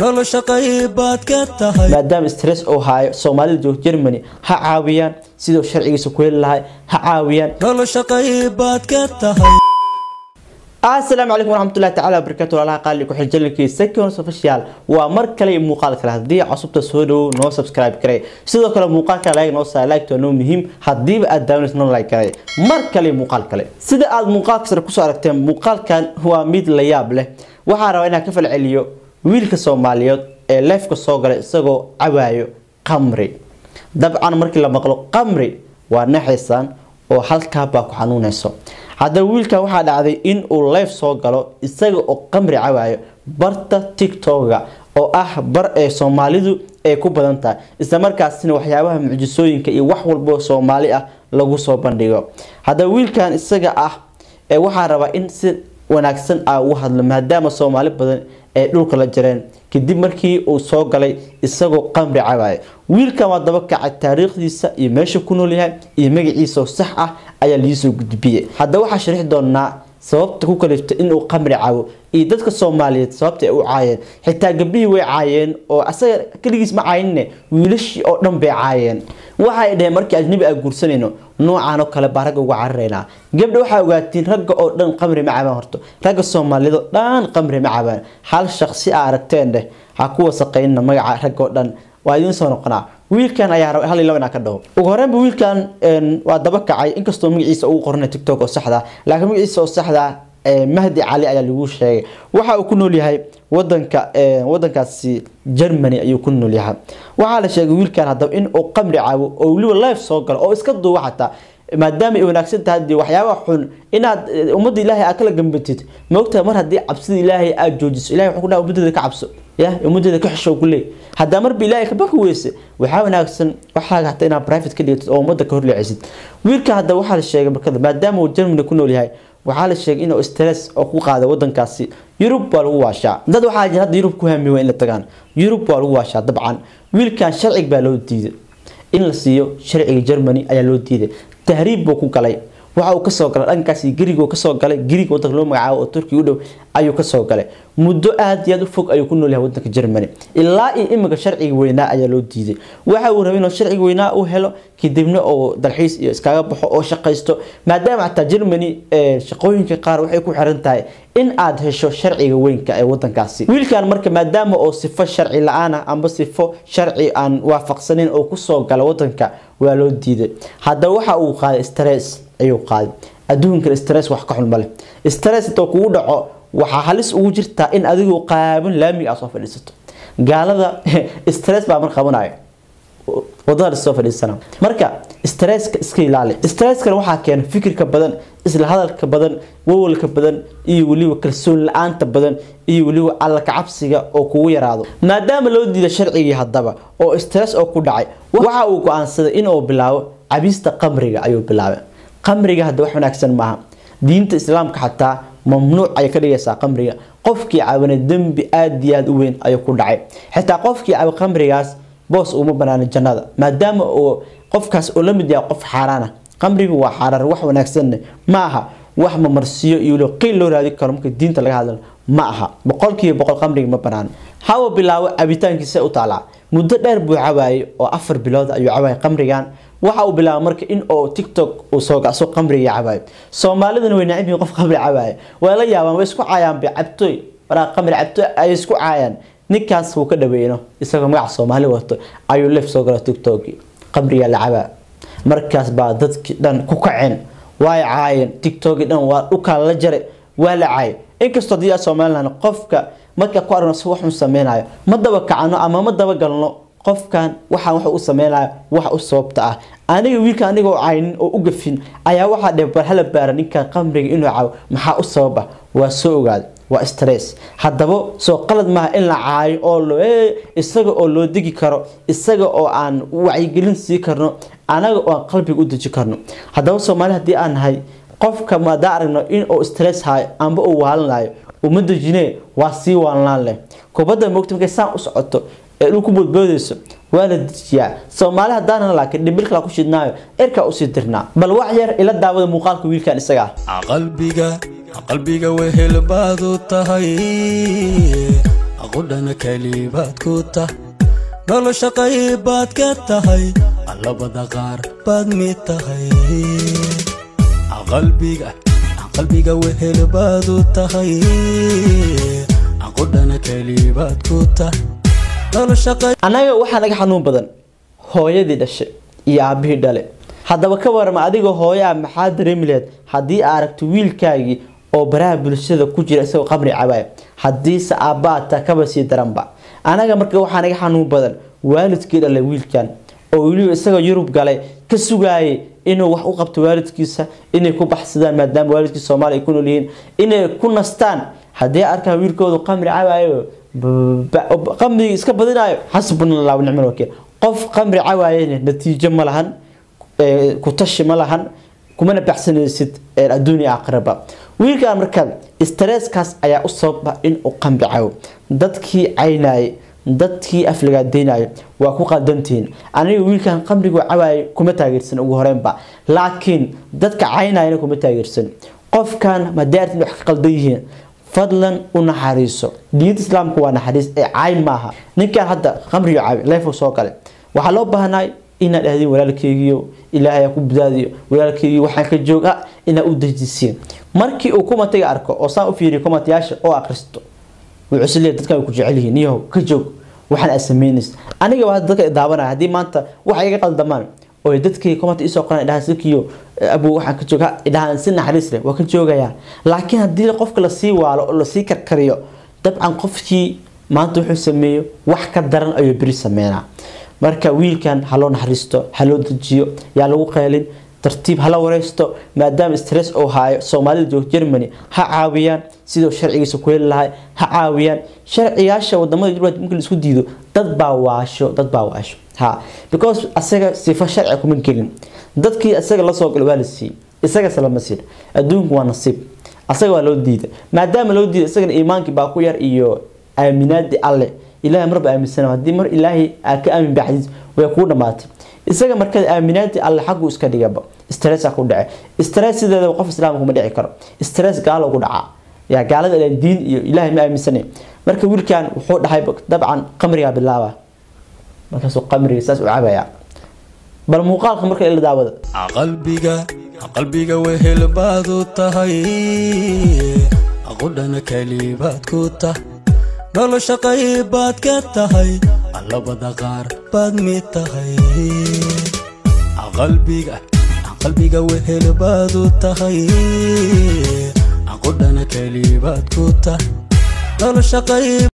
nolosha qaybaad ka tahay maadaama stress uu haayo soomaalida joogta germany ha caawiyaan siduu sharcigiisa ku heli lahay ha caawiyaan nolosha qaybaad ka tahay asalaamu calaykum waraxmatullahi tacaala wabarakaatu walaalaha qaali ku xiljalinkiisa second official waa mar kale iyo muuqaal kale haddii cusubta soo dhowow noo subscribe garay sidoo kale muuqaalka like noo saa like noo muhiim hadiiba aad daawanayso noo like garay mar kale iyo muuqaal kale sida aad muuqaalka sare kusoo aragteen muuqaalkan waa mid la yaab leh waxaa rabaa inaan ka falceliyo wiilka soomaaliyeed ee leefka soo galay isagoo cawaayo qamri dabcan markii la maqlo qamri waa naxaysaan oo halkaa baa ku xanuunayso haddaba wiilkan waxaa dhacday in uu life soo galo isaga oo qamri cawaayo barta tiktoka oo ah bar ee soomaalidu ay ku badan tahay islamarkaasina waxyaabaha mucjisooyinka iyo wax walbo soomaali ah lagu soo bandhigo haddaba wiilkan isaga ah ee waxaa rabaa in si wanaagsan ah ugu hadlo maadaama soomaali badan ay dhulka la jareen kadib markii uu soo galay isagoo qamri cabaaya wiilkan waa daba kacay taariikhdiisa iyo meesha ku nool yahay iyo magaciisa oo sax ah ayaa liisoo gudbiyey haddaba waxaa sharixi doonaa sababta ku kaliftay inuu qamri cabo iyo dadka soomaaliyeed sababta ay u caayeen xitaa gabdhihii way caayeen oo asaga keligiis ma caayinne wiilashii oo dhan bay caayeen waxay dhaheen markii ajnabi aan guursanayno noocaan oo kale baa ragga uga cararaynaa gabdha waxaa ogaatiin ragga oo dhan qamri ma cabaan horto ragga soomaaliyeed oo dhan qamri ma cabaan hal shaqsi a aragteen dheh ha ku wasaqaynina magaca ragga oo dhan waa idiin soo noqonaa wiilkan ayaa raba hal iyo laba inaan ka dhaho ugu horreynba wiilkan waa daba kacay inkastoo magaciisa ugu qornay tiktok oo saxda laakiin magaciisa oo saxda mahdi cali ayaa lagu sheegay waxa uu ku nool yahay wadanka wadankaasi germany ayuu ku nool yahay waxaa la sheegay wiilkan haddaba in uu qamri cabo oo weliba life soo galo oo iska duuba xataa maadaama ay wanaagsan tahay dee waxyaabaha xun inaad ummadda ilaahay aad kala gambatid maogtahay mar haddii cabsida ilaahay aad joojiso ilahay wuxuu ku dhaha ummaddeeda ka cabso ya ummaddeeda ka xishow ku leey haddaa marba ilaahay ka baki weyse waxaa wanaagsan waxaaga hataa inaad private ka dhigtid oo ummadda ka horleecisid wiilka haddaba waxaa la sheegay markada maadaama uu germany ku nool yahay waxaa la sheegay inuu stress oo ku qaada wadankaasi yurub waa lagu waashaa dad waxaa jira hadda yurub ku hamiwa in la tagaan yurub waa lagu waashaa dabcan wiilkan sharcig baa loo diiday in la siiyo sharciga germany ayaa loo diiday tahriib buu ku galay waxa uu kasoo galay dhankaas gerigo kasoo galay geriga wadanka loo magacaabo oo turkiga u dhow ayuu kasoo galay muddo aada iyo aada u fog ayuu ku nool yahay wadanka germany ilaa iyo iminka sharciga weynaa ayaa loo diiday waxa uu rabay inuu sharciga weynaa u helo kadibna oo dalxiis iyo iskaga baxo oo shaqaysto maadaama xataa germany shaqooyinka qaar waxay ku xiran tahay in aad hesho sharciga weynka ee wadankaasi wiilkan marka maadaama oo sifo sharci la-aan ah amba sifo sharci aan waafaqsaneyn oo kusoo gala wadanka waa loo diiday haddaba waxa uu qaaday stress ayuu qaaday adduunkan stress wax ka xun male stress intoo kugu dhaco waxaa halis ugu jirtaa in adigoo qaaban laamiga aad soo fadhiisato gaalada stress baa mar qabanayo wadada soo fadhiisana marka stresska iska ilaali stresskan waxaa keena fikirka badan isla hadalka badan wawalka badan iyo weliba kalsoon la-aanta badan iyo weliba alla kacabsiga oo kugu yaraado maadaama loo diida sharcigii haddaba oo stress oo ku dhacay waxa uu go-aansaday inuu bilaabo cabista qamriga ayuu bilaabay qamriga hadda wax wanaagsan maaha diinta islaamka xataa mamnuuc ayay ka dhigaysaa qamriga qofkii cabanay dembi aada iyo aada u weyn ayuu ku dhacay xitaa qofkii caba qamrigaas boos uma banaana jannada maadaama uu qofkaas uu la mid yahay qof xaaraan ah qamrigu waa xaaraan wax wanaagsanne ma aha wax mamarsiyo iyo weliba qiil loo raadi karo marka diinta laga hadlo ma aha boqolkiiba boqol qamriga ma banaano hawa bilaabo cabitaankiisa u taalaa muddo dheer buu cawaayay oo afar bilood ayuu cawaayay qamrigan waxa uu bilaabay marka in oo tiktok uu soo gaso qamriga cabaayo soomaaliduna way nacib yihiin qof qamri cabaayo waa la yaabaan way isku caayaan bay cabtooy waraa qamri cabtooy ay isku caayaan ninkaas wuu ka dhaweyno isagoo magaca soomaali wato ayuu lef soo gala tiktok qamriga la cabaa markaas baa dadkii dhan ku kaceen way caayeen tiktoki dhan waa dhukaa la jaray waa la caayay inkastoo haddii somalilan qofka marka ku aragno si waxun sameynayo ma daba kacano ama ma daba galno qofkan waxaan wax u sameynayo wax u sababta ah aniga wiilka anigoo caynin oo u gafin ayaa waxaa dhe bar hala baara ninkan qamriga inuu cabo maxaa u sabab ah waa soo ogaada waa stress haddaba soo qalad maaha in la caayo oo lo isaga oo loo degi karo isaga oo aan wacyigelin sii karno anaga oo aan qalbiga u deji karno haddaba soomaali haddii aan nahay qofka maadaan aragno in uu stress hayo amba uu waalanayo uma dejine waa sii waalanaan leh kubadda moogta markay saan u socoto ee dhul ku boodboodayso waa la dejiyaa soomaali haddaana laakiin dhibil kala ku shidnaayo erkaa usii dirnaa bal wax yar ila daawada muuqaalka wiilkan isaga ah qalbiga qalbiga wehel baad u tahay aqudhana kelibaad ku tah nolosha qaybaad ka tahay allabada qaar baad mid tahay qalbiga qalbiga wehel baad u tahay aqudhana kelibaad ku tah nolosha qayb annaga waxaa naga xanuun badan hooyadii dhashay iyo aabihii dhale haddaba ka warama adigoo hooyo ah maxaa dareemi laheyd haddii aa aragto wiilkaagii oo baraha bulshada ku jira isagoo qamri cabaaya haddiise aabbaata kaba sii daranba anaga marka waxaa naga xanuun badan waalidkii dhalay wiilkan oo weliba isagoo yurub galay ka sugaayay inuu wax u qabto waalidkiisa inay ku baxsadaan maadaama waalidkii soomaaliya ay ku nool yihiin inay ku nastaan haddii arkaan wiilkoodu qamri cabaayo qamrigi iska badinayo xasbunallah nicmal wakiil qof qamri cawaayana natiijo ma lahan ku tashi ma lahan kumana baxsanaysid adduunya aakhiraba wiilkan marka stresskaas ayaa u sababa inuu qamri cawo dadkii caynayay dadkii aflagaadeynaya waa ku qaldantihiin aniga wiilkan qamrigu cawaayay kuma taageersan ugu horeynba laakiin dadka caynayana kuma taageersan qofkan madaartin wax ka qaldan yihiin fadlan u naxariiso diinta islaamku waa naxariis ee cayn maaha ninkan hadda qamriga cawi leefo soo gale waxaa loo baahnay inaad dhahdin walaalkeygiyo ilaahay ku badaadiyo walaalkeygiyo waxaan ka jooga inaad u dejisiin markii uu kumatiga arko oo saan u fiiriyo kumatayaasha oo akhristo wuxuu leeyahay dadkan way ku jecel yihiin niyahow ka joog waxaan aad samaynaysa aniga waa dadka daawanaya haddii maanta waxa iga qaldamaan oo dadkii komanta isoo qoran dhahaan sikiyo abu waxaan ka jooga dhahaan si naxariis leh waa ka joogayaa laakiin haddii qofka lasii waalo oo lasii karkariyo dabcan qofkii maanta wuxuu sameeyo wax ka daran ayuu beri sameynaa marka wiilkan ha loo naxariisto ha loo dejiyo yaa lagu qeelin tartiib hala wareysto maadaama stress uu haayo soomaalida joogta germany ha caawiyaan siduu sharcigiisa ku heli lahay ha caawiyaan sharciyaasha wadamada yurub markii laisku diido dad baa waasho dad baa waasho ha because asaga sifo sharci kuma gelin dadkii asaga lasoo galo waa la siiyey isagase lama siin adduunku waa nasiib asaga waa loo diida maadaama loo diida isagana iimaankii baa ku yar iyo aaminaadii alle ilahay marba aaminsana haddii mar ilaahay aa ka aamin baxdid way kuu dhamaatay isaga markada aaminaantii alle xaggu iska dhigaba stressa ku dhace stress sideeda qof islaamka kuma dhici karo stress gaalo ku dhacaa yaa gaalada ilan diin iyo ilaahay ma aaminsanayn marka wiilkan wuxuu dhahay dabcan qamrigaa bilaaba markaasuu qamriga saas u cabaya bal muuqaalka marka ila daawada qalbiga qalbiga wehel baad u tahay aqudhana kelibaad ku tah nolosha qaybaad ka tahay allabada qaar baad mid tahay qalbiga qalbiga wehel baad u tahay aqudhana kelibaad ku tah nolosha qayb